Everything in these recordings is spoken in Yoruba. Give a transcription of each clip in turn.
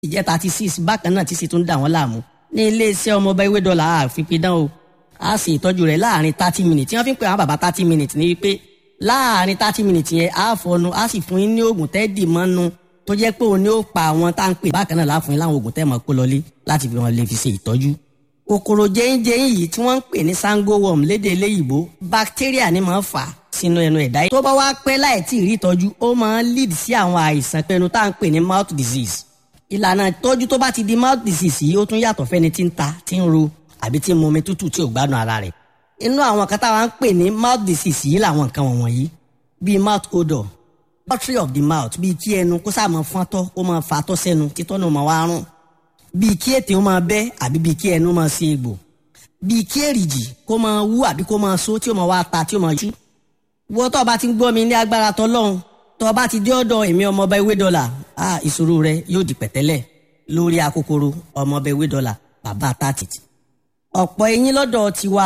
ìjẹ́ thirty six bákan náà tí sì tún dà wọ́n láàmú ní iléeṣẹ́ ọmọọba ewé dọ́là àfipidán o a sì ìtọ́jú rẹ̀ láàrin thirty minutes tí wọ́n fi ń pè àwọn bàbá thirty minutes ní wípé láàrin thirty minutes yẹn a fọnu a sì fún yín ní oògùn tẹ́ẹ̀dì mọ́nu tó jẹ́ pé òun ni ó pa àwọn tá à ń pè bákan náà láàfún yín láwọn oògùn tẹ́ẹ̀ mọ́ kó lọlé láti fi wọn lè fi ṣe ìtọ́jú kòkòrò jẹ́yìnjẹ́yìn yìí tí wọ́n ń pè ní sango worm lédè eléyìíbó bacteria ni máa ń fà sínú ẹnu ẹ̀dá yìí tó bá wá pẹ́ láì tí ì rí ìtọ́jú ó máa ń lead sí àwọn àìsàn pẹ̀lú tá à ń pè ní mouth disease ìlànà ìtọ́jú tó bá ti di mouth disease yìí ó tún yàtọ̀ fẹ́ni tí ń ta tí ń ro àbí tí ń mu omi tútù tí ò gbádùn ara rẹ̀ inú àwọn kan táwa ń pè ní mouth disease yìí làwọn nǹkan wọ̀nyí bíi mouth odor watery of the mouth bíi kí ẹnu kó sáà máa fọ́ntọ́ kó máa fatọ́ sẹ́nu títọ́ náà máa wá rùn bíi kí ètè ó máa bẹ́ àbí bíi kí ẹnu máa ṣe egbò bíi kí èrìjì kó máa wú àbí kó máa so tí ó máa wá ta tí ó máa jú. wọ́n tó o bá ti ń gbọ́ mi ní agbára tọ́lọ́hún tó o bá ti dé ọ̀dọ̀ èmi ọmọọba ewé dọ́là ah ìṣòro rẹ yóò di pẹ̀tẹ́lẹ̀ lórí akókòrò ọmọọba ewé dọ́là bàbá tàtìtì. ọ̀pọ̀ eyín lọ́dọ̀ tiwa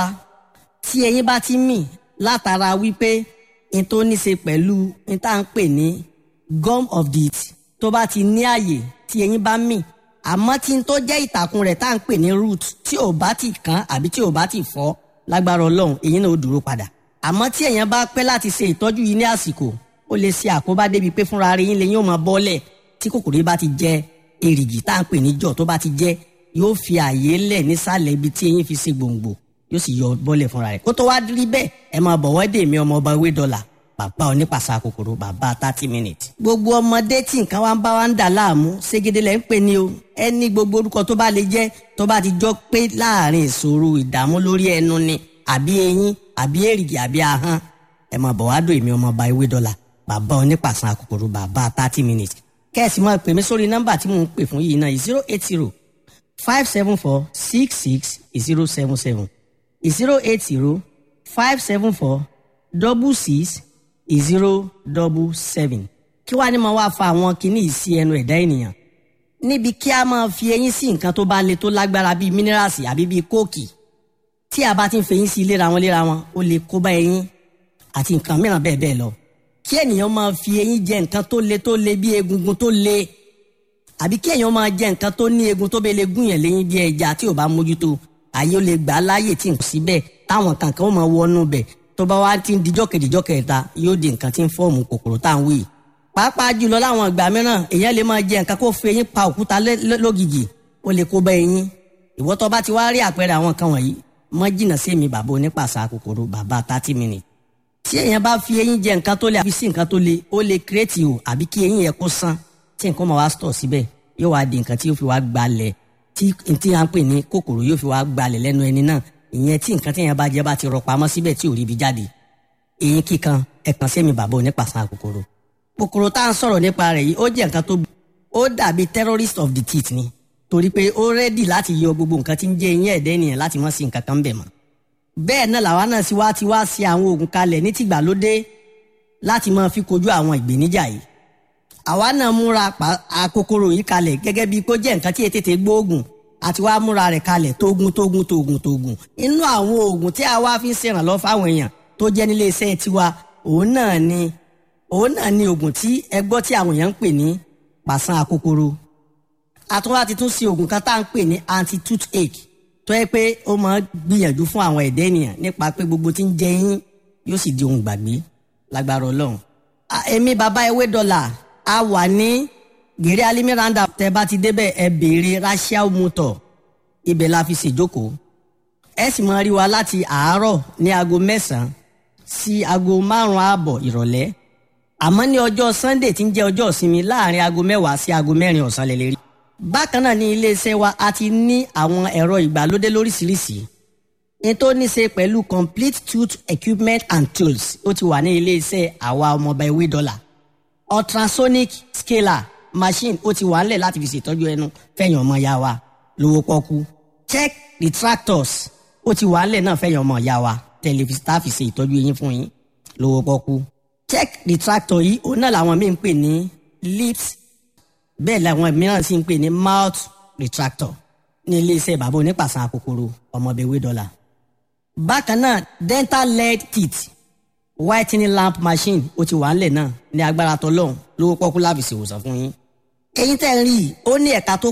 tí eyín bá ti mì látara wípé n tó ní ṣe pẹ̀lú n tá à ń pè ní gum of the teeth tó bá ti ní àyè tí eyín bá mì àmọ́ tí n tó jẹ́ ìtàkùn rẹ̀ tá à ń pè ní root tí ò bá ti kán àbí tí ò bá ti fọ́ lágbára ọlọ́run èyí náà ó dúró padà àmọ́ tí èèyàn bá pẹ́ láti ṣe ìtọ́jú yìí ní àsìkò ó lè ṣe àkóbá débi pé fúnra rẹ̀ yín lè yín ó máa bọ́lẹ̀ tí kòkòrò yìí bá ti jẹ èrìgì tá à ń pè ní jọ̀ tó bá ti jẹ yóò fi àyè lẹ̀ nísàlẹ̀ ibi tí eyín fi ṣe gbòǹgbò yóò sì yọ bọ́lẹ̀ fúnra rẹ̀ kó tó wá rí bẹ́ẹ̀ ẹ máa bọ̀ wọ́dé mi ọmọ ọba ewé dọ́là bàbá onípàṣà kòkòrò bàbá thirty minutes. gbogbo ọmọdé tí nǹkan wa ń bá wa ń dà láàmú ségede lẹ́ ń pè ní o ẹni gbogbo orúkọ tó bá lè jẹ́ tó bá ti jọ pé láàrin ìṣòro ìdààmú lórí ẹnu ni àbí eyín àbí èrìgì àbí ahọ́n ẹ máa bọ̀ wá dò èmi ọmọ ọba ewé dọ́là bàbá onípàṣà kòkòrò bàbá thirty minutes. kẹ́sì máa pè mí sórí nọ́mbà tí mò ń pè fún yìí náà zero eight zero five seven four six six zero seven seven zero eight zero five seven four double six zero double seven kí wàá ní máa wá fa àwọn kinní yìí sí ẹnu ẹ̀dá ènìyàn níbi kí a máa fi eyín sí nǹkan tó bá le tó lágbára bíi mínírààsì àbí bíi kóòkì tí a bá ti ń fẹyín sí léra wọn léra wọn ó lè kó bá eyín àti nǹkan mìíràn bẹ́ẹ̀ bẹ́ẹ̀ lọ kí ènìyàn máa fi eyín jẹ nǹkan tó le tó le bí egungun tó le àbí kí èèyàn máa jẹ nǹkan tó ní egun tó bẹ lè gún yẹn léyìn bí ẹja tí ò bá mójútó àyè ó lè gbà á láàyè tí nǹkan síbẹ̀ táwọn kankan ó máa wọnú bẹ̀ tó bá wá ti ń dijọ́ kejìjọ́ kẹta yóò di nǹkan tí ń fọ́ọ̀mù kòkòrò tá à ń wí. pàápàá jùlọ láwọn ìgbà mìíràn èèyàn lè máa jẹ nǹkan kó fi eyín pa òkúta lógìgì ó lè kó bá eyín. ìwọ tó bá ti wá rí àpẹẹrẹ àwọn kan wọ̀nyí mọ́ jìnnà sí mi bàbá onípàṣà kòkòrò bàbá thirty minutes. tí èèyàn bá fi eyín jẹ nǹkan tó le àbí sí nǹkan tó le ó lè kírètì o àbí kí eyín yẹn kó sán tí nǹkan máa wá stọ̀ síbẹ̀ yóò wá di nǹkan tí yóò fi wá gbalẹ̀ tí tí à ń pè ní kòkòrò yóò fi wá gbalẹ̀ lẹ́nu ẹni náà ìyẹn tí nǹkan tí èèyàn bá jẹ bá ti rọ pamọ́ síbẹ̀ tí ò rí ibi jáde eyín kíkan ẹ̀kan sẹ́mi bàbá onípàṣán kòkòrò. kòkòrò tá à ń sọ̀rọ̀ nípa rẹ̀ yìí ó jẹ́ nǹkan tó ó dàbí terrorist of the teeth ni torí pé ó rẹ́dì láti yọ gbogbo nǹkan tí ń jẹ́ eyín ẹ̀dẹ́ ènìyàn láti mọ́ sí nǹkan kan bẹ̀ mọ́. bẹ́ẹ̀ náà làwa náà sì wá ti wá sí àwọn oògùn kalẹ̀ ní tìgbàlódé láti máa fi kojú àwọn ìgbéníjà yìí. àwa náà múra kòkòrò yìí kalẹ̀ gẹ́gẹ́ bíi kó jẹ́ nǹkan tí ètètè gbóògùn àti wá múra rẹ̀ kalẹ̀ tógun tógun tógun tógun inú àwọn oògùn tí a wá fi ń ṣèrànlọ́ fáwọn èèyàn tó jẹ́ nílé iṣẹ́ tiwa òun náà ni òun náà ni oògùn tí ẹ gbọ́ tí àwọn èèyàn ń pè ní pàṣán akókòrò àtúwá ti tún ṣe oògùn kan tá à ń pè ní anti toothache tó yẹ pé ó máa gbìyànjú fún àwọn ẹ̀dẹ́ ènìyàn nípa pé gbogbo tí ń jẹ yín yóò sì di ohun gbàgbé lágbára ọlọ́run. èmi bàbá ewé dọ́là a wà ní gèrè alimi roundup tẹ bá ti débẹ̀ ẹ béèrè rachel motor ibẹ̀ la fi ṣèjókòó ẹ sì máa rí wa láti àárọ̀ ní aago mẹ́sàn-án sí aago márùn-ún ààbọ̀ ìrọ̀lẹ́ àmọ́ ní ọjọ́ sunday tí ń jẹ́ ọjọ́ ìsinmi láàrin aago mẹ́wàá sí aago mẹ́rin ọ̀sán lè lè rí. bákan náà ní iléeṣẹ́ wa a ti ní àwọn ẹ̀rọ ìgbàlódé lóríṣiríṣi ní tó ní ṣe pẹ̀lú complete tooth equipment and tools ó ti wà ní iléeṣẹ́ àwa ọmọọba ewé dọ́là ultrasonic scaler machine ó ti wà ńlẹ̀ láti fi ṣètọ́jú ẹnu fẹ̀yìn ọmọ ya wa lówó pọ́kú check retractors ó ti wà ńlẹ̀ náà fẹ̀yìn ọmọ ya wa tẹlifíṣítà fi ṣe ìtọ́jú eyín fún yín lówó pọ́kú. check retractor yìí òun náà làwọn míì ń pè ní lips bẹ́ẹ̀ làwọn mìíràn sì ń pè ní mouth retractor ní iléeṣẹ́ bàbá onípàṣán àkókòrò ọmọbẹ̀wé dọ́là. bákan náà dental lead teeth whitening lamp machine ó ti wà ńlẹ̀ náà ní agbára tọlọ́hún lówó pọ́kú láfi ṣèwòsàn fún yín. eyín tẹ́ ń rí i ó ní ẹ̀ka tó